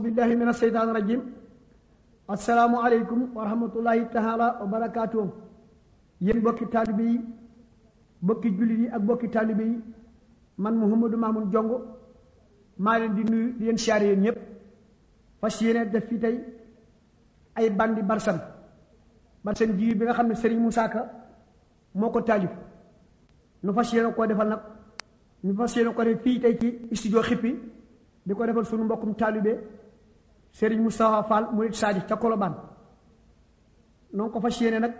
billahi min asheytaan rajim asalaamu aleykum wa rahmatullahi taala wa barakaatuh yéen bokki taalibe yi bokki jullit yi ak bokki taalibe yi man Mouhamadou Mamoun Jongo maa leen di nuyu di leen siyaare yéen ñëpp fas yéene def fii tey ay bandi barsan barsan ji bi nga xam ne Serigne Moussa Ka moo ko taalif nu fas yéene koo defal nag ñu fas yéene ko def fii tey ci studio xippi di ko defal suñu mbokkum taalibe Serigne Moustapha Fall murid Sadi ca Kolobaan noonu ko fas yéene nag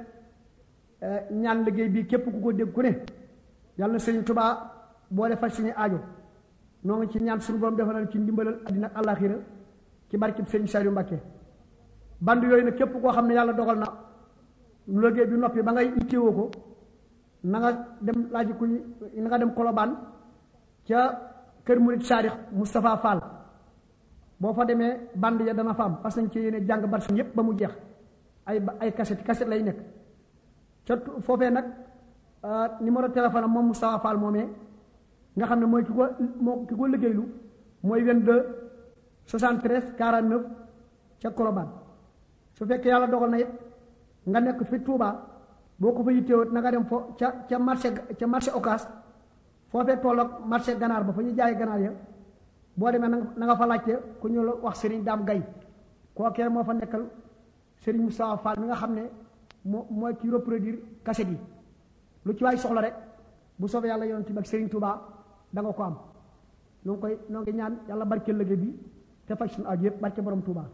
ñaan liggéey bi képp ku ko dégg ku ne yàlla na Serigne Touba boole faj suñu aajo noo ngi ci ñaan suñu borom defal ci ndimbalal àddina ak àllaaxira ci barkib Serigne Saliou Mbacké band yooyu nag képp koo xam ne yàlla dogal na liggéey bi noppi ba ngay itteewoo ko na nga dem laaj ku na nga dem Kolobaan ca kër murid Saadix Moustapha Fall boo fa demee band ya dana fa am parce que nañ ci yéene jàng barsan yépp ba mu jeex ay ay cassette cassette lay nekk ca foofee nag numéro téléphone am moom Moustapha Fall moomee nga xam ne mooy ki ko moo ki ko liggéeylu mooy 22 73 49 ca Kolobaan su fekkee yàlla dogal na it nga nekk fi Touba boo ko fa yittewoo na nga dem fo ca ca marché ca marché Ocass foofee tolloog marché ganaar ba fa ñu jaay ganaar ya boo demee na nga fa laajte ku ñu la wax Serigne Dame Gaye kookee moo fa nekkal Serigne Moustapha Fall mi nga xam ne moo mooy ki reproduire cassette yi lu ci waay soxla rek bu soobee yàlla yonent bi ak Serigne Touba da nga ko am noo ngi koy noo ngi ñaan yàlla barke liggéey bi te faj suñu aju yëpp barke borom Touba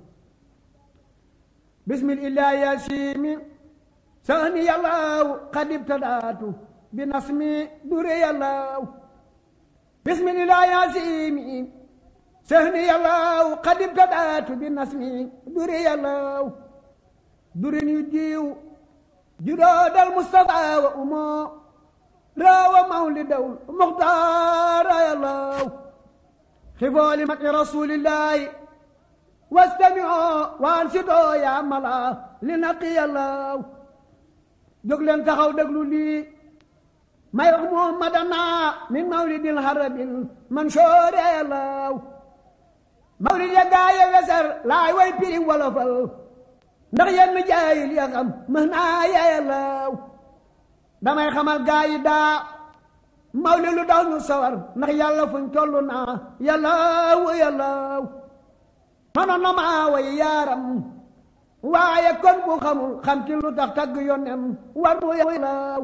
bismillahi yasimi sahni yàllaaw qad ibtadaatu bi nasmi dure yàllaaw bismillahi yasimi sahni yàllaaw qad ibtadaatu bi nasmi dure yàllaaw dure ni diw judoodal mustafa wa umo rawa mawlidaw muxtaara yàllaaw xifooli mati rasulillahi wastamioo waan si doo yaa mala li naqi yàllaaw jóg leen taxaw déglu lii may wax muhammadana min mawlidil harabil mansoore yàllaaw mawlid ya gaaye weser laay way pirim wolofal ndax yenn jaayil ya xam mën naa ya yàllaaw damay xamal gaayi daa mawlid lu daw ñu sawar ndax yàlla fuñ tollu naa yàllaaw yàllaaw manoon na maa way yaaram waaye kon bu xamul xam ci lu tax tagg yonen war mu yàllaaw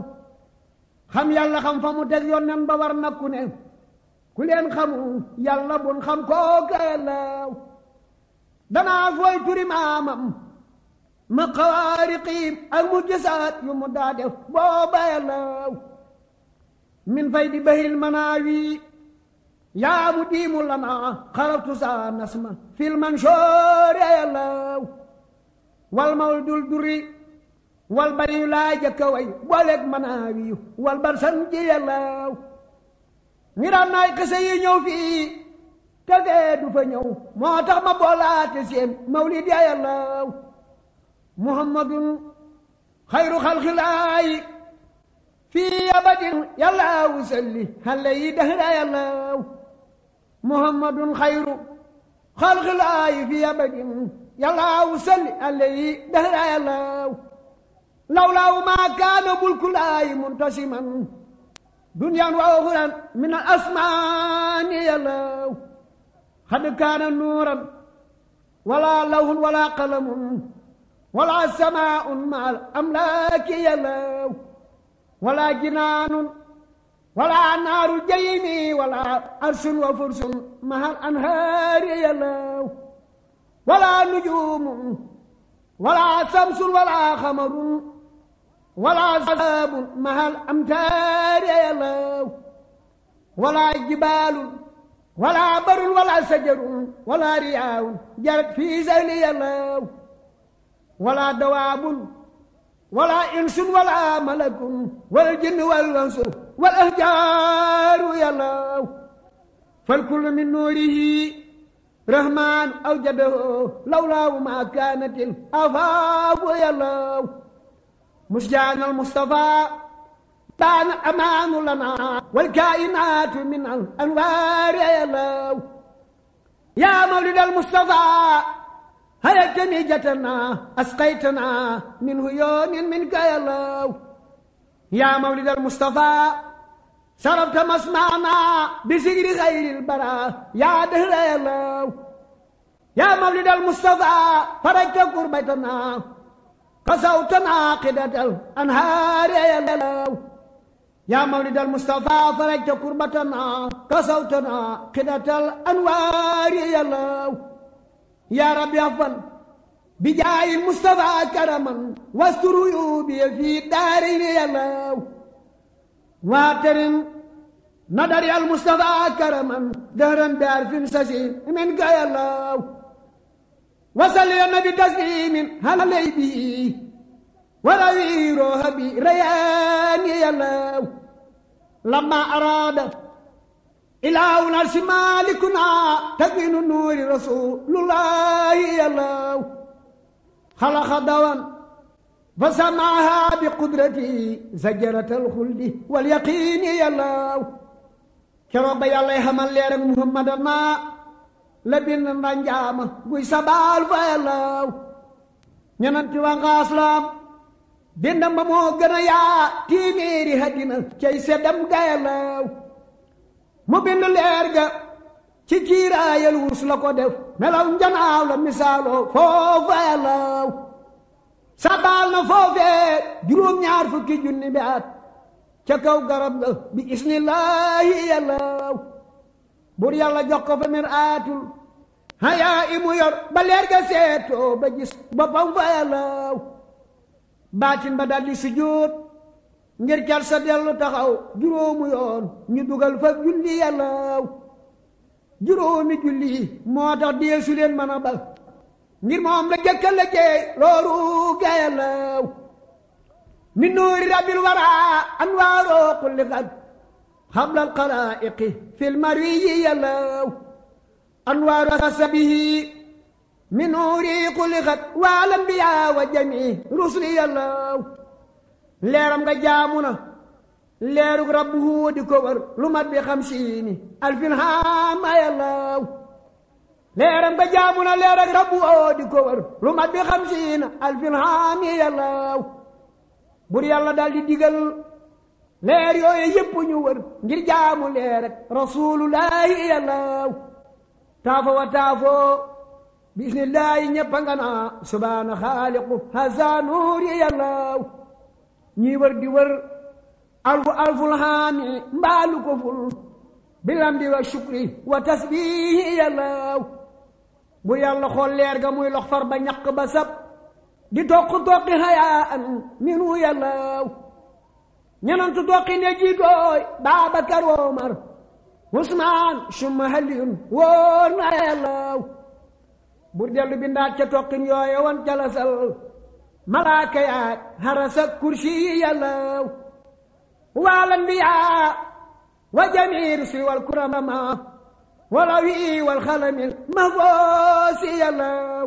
xam yàlla xam fa mu teg yonen ba war na ku ne ku leen xamul yàlla bun xam kooka yàllaaw danaa fooy turi maamam ma xawaariqiim ak mu gisaat yu mu daa def booba yàllaaw min fay di bahil manaawi yaa mu diimu lana xarabtu saa nasma fil mansoore yàllaaw wal mawdul duri wal bari yu laa jëkka way booleeg manaawi yu wal bar san ji yàllaaw ngiraan naay xise yi ñëw fii te fee du fa ñëw moo tax ma boolaate seen mawlid ya yàllaaw muhammadun xayru xalxilaayi fii abadin yàllaawu salli xale yi dahra yàllaaw muhammadun xayru xalxilaayi fii abadin yàllaawu salli xale yi dahra yàllaaw lawlaawu maa kaana bulkulaayi muntasiman duniyaan wa uxuran min al asmaani yàllaaw xad kaana nuuran wala lawhun wala qalamun wala samaaun ma al amlaaki yàllaaw wala jinaanun wala naaru jaymi wala arsun wa fursun mahal anhaari yàllaaw wala nujuumun wala samsun wala xamarun wala saabun mahal amtaari yàllaaw wala jibaalun wala barun wala sajarun wala riyaawun jarat fii sayli yàllaaw wala dawaabun wala insun wala malakun wal jinn wal wansu wal ahjaaru yàllaaw fal kullu min nuurihi rahmaan awjadahu lawlaahu ma kaanatil afaabu yàllaaw musjaanal mustafaa baana amaanu lana wal kaayinaatu min al anwaari yàllaaw yaa mawlid al Mustafa hayatani jatana asqaytana min huyoonin minka yàllaw yaa mawlid al Mustafa sarabta masmaana bi sigri xayril bara yaa dëhra yàllaw yaa mawlid al Mustafa farajta kurbatana kasawtana qidatal anhaari yàllaw yaa mawlid al Mustafa farajta kurbatana kasawtana qidatal anwaari yàllaw yaa rabbi afan bi jaayil Mustafa karaman wastur uyubi fi daarayni yàllaw waatarin nadari al Mustafa karaman dahran bi arfin sasin min ka yàllaw wasalli ya nabi taslimin halay bi warawi roha bi rayaani yàllaw lamma araada ilaahu narsi maalikuna takwinu nuuri rasulullahi yàllaw xalaqa dawan fa samaaha bi qudrati zajaratal xuldi wal yaqiini yàllaw keroog ba yàllay xamal leer ak muhammadana la bind ndanjaama guy sabaal fa yàllaw ñenanti wa ngaaslam bindam ba moo gën a yaa tiimiiri haddina cay seddam ga yàllaw mu bind leer ga ci kiiraayal wurus la ko def melaw njanaaw la misaaloo foofa yàllaw sabaal na foofee juróom-ñaar fukki junni bi at ca kaw garab ga bi isnillaahi yàllaw bur yàlla jox ko fa mir aatul hayaa i mu yor ba leer ga seetoo ba gis boppam fa yàllaw baatin ba daldi sujjóot ngir cal sa dellu taxaw juróomu yoon ñu dugal fa julli yàllaw juróomi julli moo tax deesu leen mën a bal ngir moom la jëkka la jeey looru ga yàllaw min nuuri rabbil wara anwaaroo kulli xat xablal xalaa'iqi fil marwiyi yàllaw anwaaru asabihi min nuuri kulli xat waal anbiyaa wa jamii rusli yàllaw leeram nga jaamu na leerug rabbuhu di ko wër lu mat bi xamsiini alfin haama yàllaw leeram nga jaamu na leerug rabbuhu di ko wër lu mat bi xamsiina alfin haami yàllaw bur yàlla daal di digal leer yooyu yépp ñu wër ngir jaamu leer ak rasulullahi yàllaw taafo wa taafo bismillahi ñéppa nga naa subhaana xaaliqu haza nuuri yàllaw ñii wër di wër alfu alful haami mbaalu ko ful bilamdi wa shukri wa tasbihi yàllaw bu yàlla xool leer ga muy lox far ba ñaq ba sab di toq toqi hayaa an minu yàllaw ñenantu toqi ne jiitooy Baabakar Omar Usmaan summa Aliyun wóor na yàllaw bur dellu bindaat ca toqin yooye wan jalasal malaaka yaat harasa kursi yàllaw wal anbiyaa wa jamiir si wal kurama wala wi wal xalamil mahfoosi yàllaw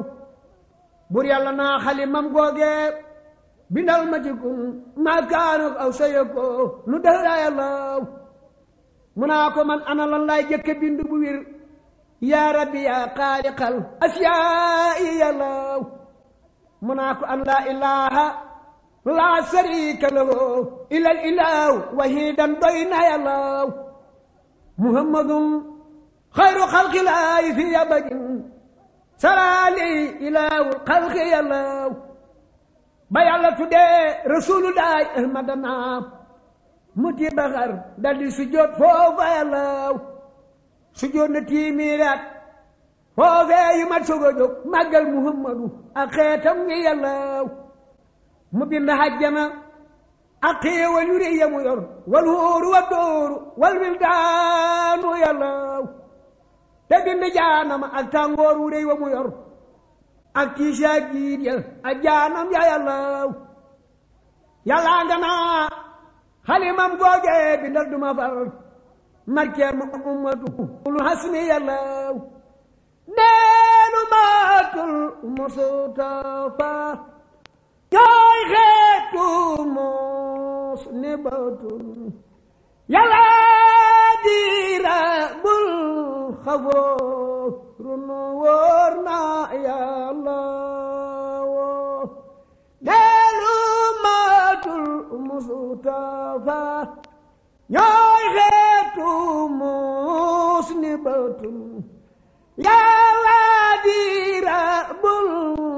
bur yàlla naa xalimam googe bindal ma ci kun maa kaanu aw sayako nu dëhra yàllaw mu naa ko man ana lan laay jëkke bind bu wir yaa rabbi yaa xaaliqal asiyaa'i yàllaw mu naa ko an laa ilaha laa sharika lahu ilal ilahu wahidan doy na yàllaw muhammadun xayru xalqilaahi fi abadin salaali ilaahul xalqi yàllaw ba yàlla tuddee rasulullahi ahmadana mu ti baxar daldi sujjóot foofa yàllaw sujjóot na tiimiiraat foofee yu mat soog a jóg màggal muhammadu ak xeetam ngi yàllaw mu bind hajjana ak xéewal yu rëy ya mu yor wal hóoru wa dóoru wal wildaanu yàllaw te bind jaanama ak tàngoor wu rëy wa mu yor ak tiisa jiit ya ak jaanam ya yàllaw yàllaa nga naa xalimam googe bindal duma far markeer mu ummatu ul hasmi yàllaw neenu maatul mustafa jooy xeetu mos ni batul yàlla dira bul xafoor runu wóor na yàlla woo deelu maatul mustafa ñooy xeetu muus ni batul yàlla di rabbul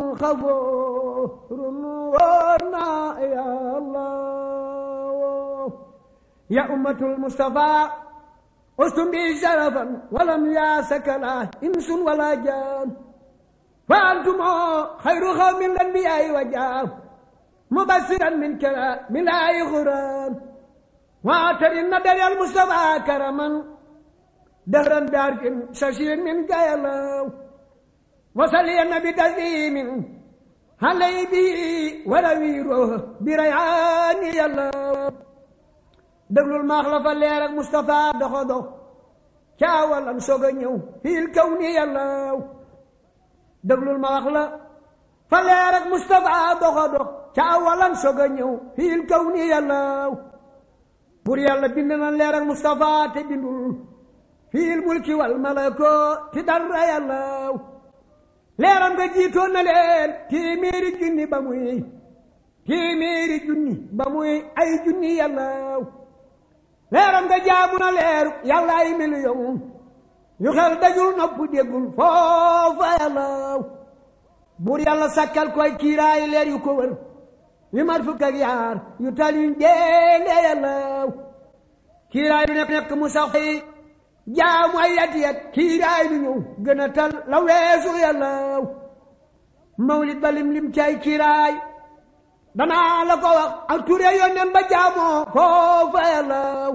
xafoo runu wóor na yàlla woo ya ummatul mustafa ustum bi sharafan walam yaasakala insun wala jaan fa antumo xayru xawmin lanbiyaayi wa jaam mubasiran min kala min laayi xuraan waatarin na dariyal mustafa karaman dahran daarkin sashin min gayalaw wasaliya nabi taslimin halay bi warawiiro birayaani yàllaw déglul maax la fa leer ak Moustapha doxo dox caawalan soog a ñëw fiil kaw ni yàllaw déglul ma wax la fa leer ak Moustapha doxo dox caawalan soog a ñëw fiil kaw ni yàllaw pour yàlla bind na leer ak Moustapha te bindul fiil mulki wal malako ti dara yàllaw leeram nga jiitoon na leen téeméeri junni ba muy téeméeri junni ba muy ay junni yàllaw leeram nga jaamu na leeru yàlla ay million yu xel dajul nopp déggul foofa yàllaw buur yàlla sakkal koy kiiraay leer yu ko wër yu mat fukk ak yaar yu tal yuñ deele yàllaw kiiraay lu nekk nekk mu sax yi jaamu ay yat yat kiiraay lu ñëw gën a tal la weesu yàllaw mawlid ba lim lim cay kiiraay danaa la ko wax ak ture yónneen ba jaamoo foofa yàllaw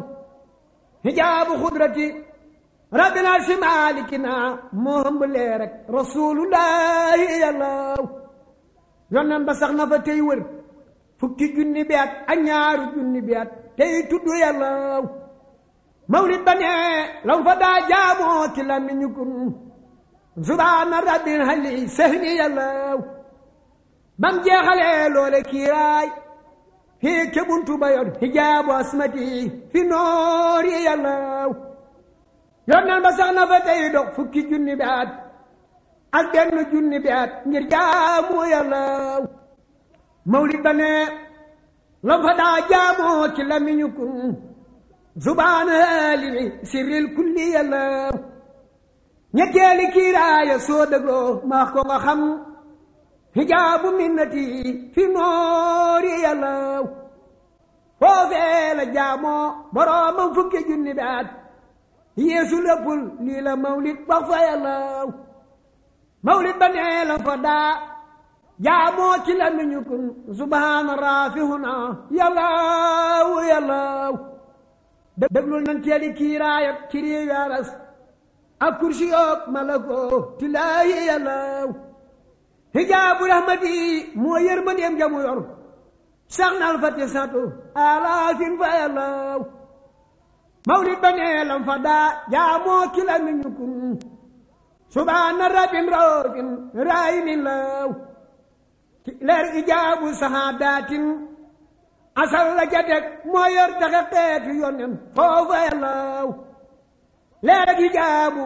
hijaabu xudrati rabbina si maalikina moo hëmb leer rek rasulullahi yàllaw yónneen ba sax na fa tey wër fukki junni bi at ak ñaaru junni bi at tey tudd yàllaw mawlid ba ne lam fa daa jaamoo ci làmmiñu kun subhaana rabbil hali sehni yàllaw bam jeexalee loole kiiraay fii ke buntu ba yor hijaabu asmati fi noori yàllaw yonneen ba sax na fa tey dox fukki junni bi at ak benn junni bi at ngir jaamu yàllaw mawlid ba ne lam fa daa jaamoo ci làmmiñu kun subhaana limi sirril kulli yàllaw ñetteeli kiiraaya soo dégloo maax ko nga xam hijaabu minnati fi noori yàllaw foofee la jaamoo boroomam fukki junni baat yeesu léppul lii la mawlid wax fa yàllaw mawlid ba nee la fa daa jaamoo ci la miñu kun subhaana raafihuna yàllaw yàllaw déglul nan teeli kiiraayat ci réew yaras ak kursi yoog malako tilaayi yàllaw hijaabu rahmati moo yërmandeem jamu yor sax nal fati satu alaafin fa yàllaw mawlid ba nee lam fa daa jaamoo ki la mi ñukun subhaana rabbin raofin raayimin law leer ijaabu sahaadatin asal la jatek moo yor taxe xeetu yonen foofa yàllaw leer ijaabu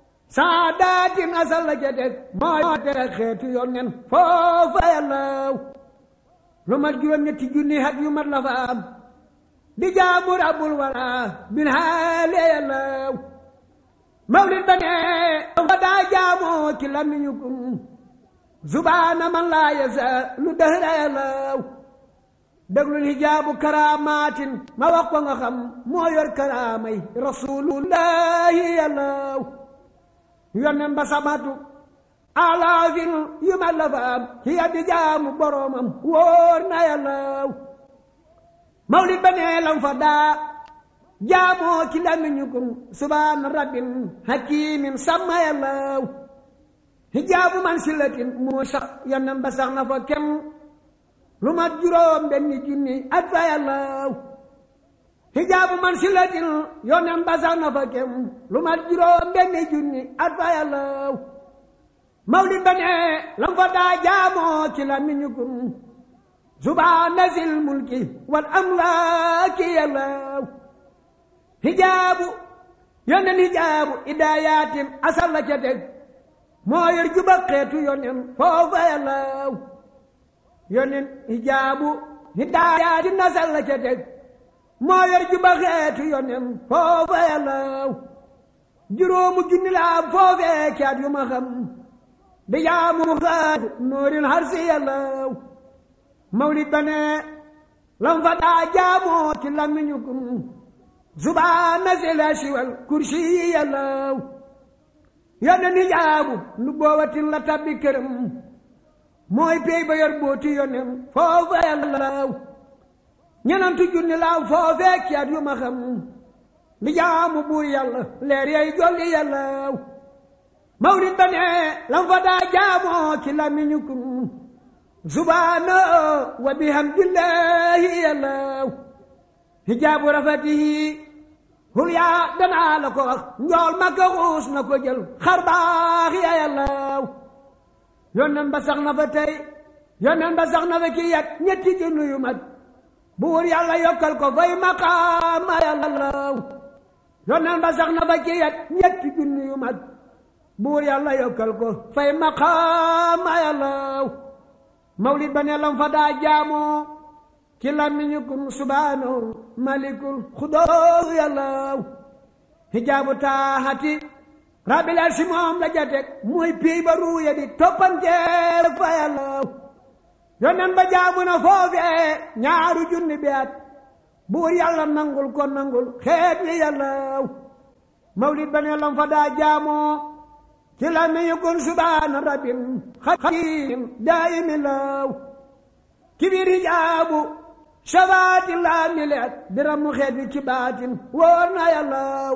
saadaatin asal la ca teg moo tere xeetu yonnen foofa yàllaw lu mat juróom ñetti junni hat yu mat la fa am di jaamu rabbul wara bin haale yàllaw mawlid ba ne fa daa jaamoo ci lamiñu kun subhaana man laa yasa lu dëhra yàllaw déglul hijaabu karaamaatin ma wax ko nga xam moo yor karaamay rasulullahi yàllaw yonnen ba samatu alaafin yu ma la fa am hiya di jaamu boromam wóor na yàllaw mawlid ba nee lam fa daa jaamoo ci lamiñu kun subhaana rabbin hakimin sama yàllaw hijaabu man silatin moo sax yonnen ba sax na fa kem lu mat juróom benni junni at fa yàllaw hijaabu man silatin yonen ba sax na fa kem lu mat juróom benni junni at fa yàllaw mawlid ba ne lam fa daa jaamoo ci la miñu kun subhaana sil mulki wal amlaaki yàllaw hijaabu yonen hijaabu idaayatin asal la ca teg moo yor juba xeetu yonen foofa yàllaw yonen hijaabu hidaaya di nasal la ca teg moo yor juba xeetu yonen foofa yàllaw juróomu junni laa foofee caat yu ma xam di jaamu xaatu noorin har si yàllaw mawlid ba ne lam fa daa jaamoo ci làmmiñu kun subhaana si la siwal kursi yi yàllaw yonen hijaabu nu boowatin la tabbi këram mooy pey ba yor booti yonen foofa yàllaw ñenantu junni laaw foofee caat yu ma xam di jaamu buur yàlla leer yay jolli yàllaw mawlid ba ne lam fa daa jaamoo ci làmmiñu kun subhaana wa bihamdillahi yàllaw hijaabu rafatihi hul yaa danaa la ko wax njool makka xuus na ko jël xar baax ya yàllaw yonen ba sax na fa tey yonen ba sax na fa ki yat ñetti junni yu mat buur yàlla yokkal ko fay maqaama yàllaw yonen ba sax na fa ki yat ñetti junni yu mat buur yàlla yokkal ko fay maqaama yàllaw mawlid ba ne lam fa daa jaamoo ci làmmiñu kun subhaanahu malikul xudóor yàllaw hijaabu taaxati rabbil arsi moom la jatek mooy piy ba ruuya di toppanteer fa yàllaw yonen ba jaamu na foofee ñaaru junni bi at buur yàlla nangul ko nangul xeet wi yàllaw mawlid ba ne lam fa daa jaamoo ci làmmiñu kun subhaana rabbin xadim daayimi law kibir hijaabu shafaati laa mileet diramu xeet wi ci baatin wóor na yàllaw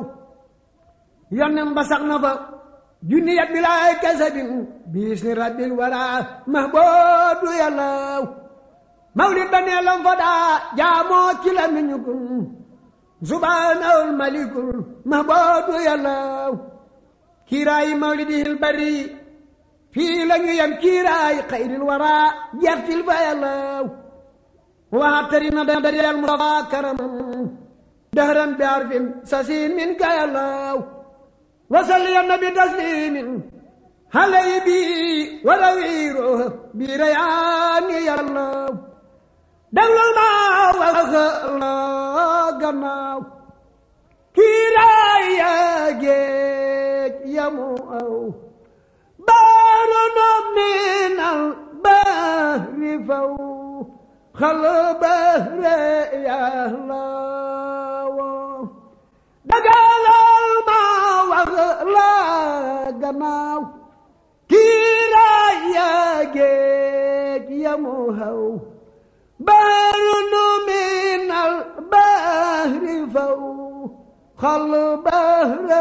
yonen ba sax na fa junni yat bilaay kasabin biis ni rabbil wara mahboodu yàllaw mawlid ba nee lam fa daa jaamoo ci la miñu kun subhaanahul malikul mahboodu yàllaw kiiraayi mawlidihil bari fii la ñu yem kiiraayi xayril wara jertil fa yàllaw waxtari na dariyal mustafa karamam dahran bi arfin sasin min ka yàllaw wasalli ya nabi taslimin halay bi warawiiro bi rayaani yàllaw déglul ma wax la gannaaw kiiraay yaa géej yamu aw baaru no minal bahri faw xal bahre yàllaw dagalal ma wax la gannaaw kiiraay yaa géej yamu haw baaru nu minal bahri faw xal bahre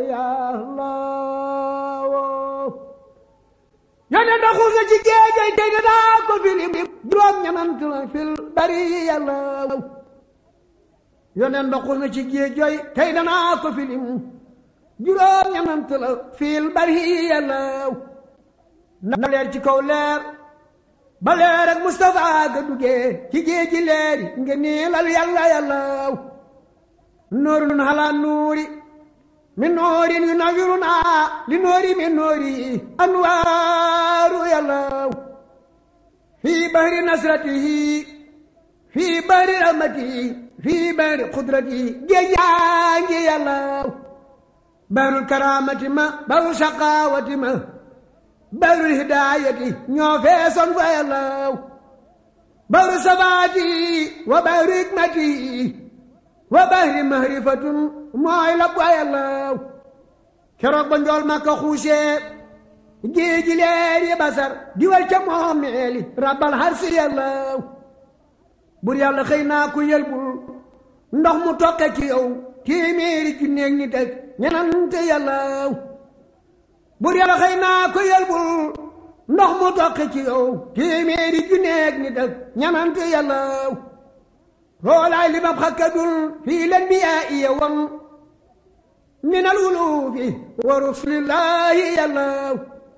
yàllaw yone da xuusa ci géejay tey daa ko filim juróom ñanant la fil bari yàllaw yoneen ba xuus na ci géej jooy tey danaa ko filim juróom ñanant la fil bari yàllaw na leer ci kaw leer ba leer ak Mustafa ga duggee ci géej gi leeri nga niilal yàlla yàllaw nuurun halaa nuuri min noorin yu nawiruna li noori min noori anwaaru yàllaw fii bahri nasratihi fii bahri rahmatihi fii bahri qudratihi géej yaa ngi yàllaw bahrul karaamati ma bahrul saqaawati ma bahrul hidaayati ñoo feesoon fa yàllaw bahru sabaati wa bahru hikmati wa bahri mahrifatun mooy la bu yàllaw keroog ba njool ma ko xuusee géeji leer yi basar di wal ca moom meeli rabbal harsi yàllaw bur yàlla xëy naa ku yëlbul ndox mu toqe ci yow téeméeri junneeg nit ak ñenante yàllaw bur yàlla xëy naa ko yëlbul ndox mu toqe ci yow téeméeri junneeg nit ak ñenante yàllaw loolaay li mab xakkadul fii leen bi yaa iya wam min al wulufi wa rusulillahi yàllaw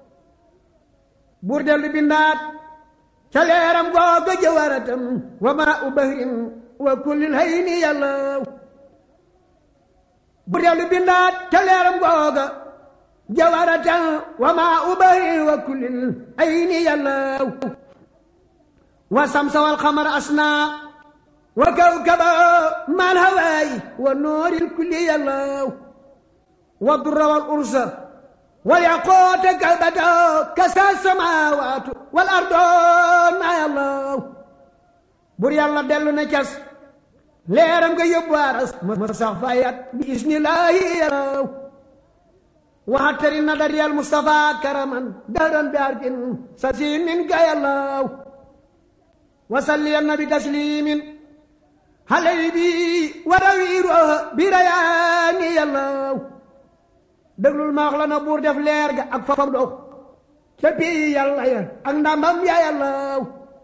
buur dellu bindaat ca leeram googa jawaratam wa maa u bahrin wa kullil hayni yàllaw buur dellu bindaat ca leeram googa جوارة وما أبري وكل العين يلو والشمس والقمر أسنى وكوكبا مع الهواي والنور الكل يلو والضر والأرز والياقوت كالبدر كسى السماوات والأرض ما يلو بور يالا دلو نكس leeram nga yóbbu aras ma sax fayat bi isnillahi yalaw waxtari nadari al mustafa karaman daran bi arkin sasin min ga yalaw wasalli an nabi taslimin halay bi warawiiro bi rayaani yalaw déglul maax la na buur def leer ga ak fam dox ca pii yàlla ya ak ndambam ya yalaw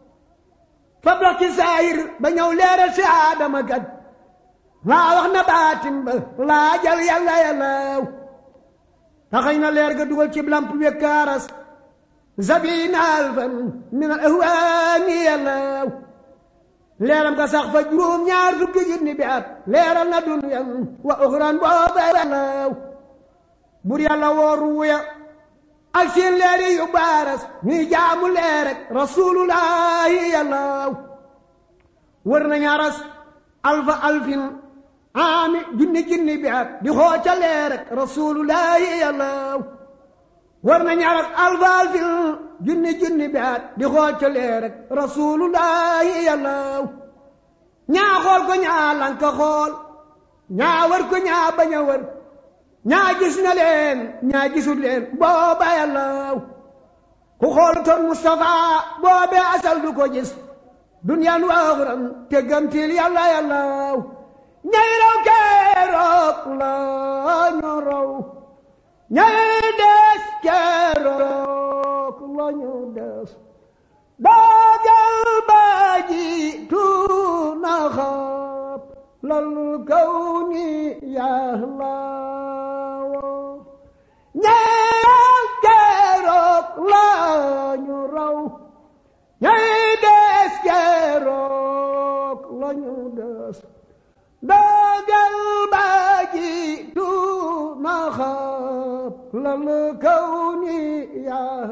fa dox ci saayir ba ñëw leeral si aadama kat waa wax na baatin ba laajal yàlla yàllaaw taxañ na leer ga dugal ci lamp wekkaaras zabina alfan min al ahwaani yàllaaw leeram ga sax fa juróom ñaar fukki junni bi at leeral na dunyan wa uxran booba yàllaaw bur yàlla wooru wuya ak seen leeri yu baaras ñuy jaamu leer rek rasulullahi yàllaaw wër nañu aras alfa alfin aami junni junni bi at di xooca leer rek rasulullahi yàllaaw wër nañu aras alfa alfin junni junni bi at di xooca leer rek rasulullahi yàllaaw ñaa xool ko ñaa lanka xool ñaa wër ko ñaa bañ a wër ñaa gis na leen ñaa gisul leen booba yàllaaw ku xool toon Mustafa boobee asal du ko gis duniyaan waaxuram te gamtil yàlla yàllaaw ñay raw keroog la ñu raw ñay des keroog la ñu des doogal ba ji tuuna xaab lal kaw ni yàllaaw ñay keroog la ñu raw ñay des keroog la ñu des doogal ba ji tuuna xaab lal kaw ni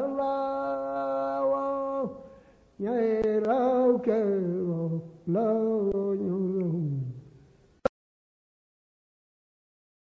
yàllaaw ñay raw keroog la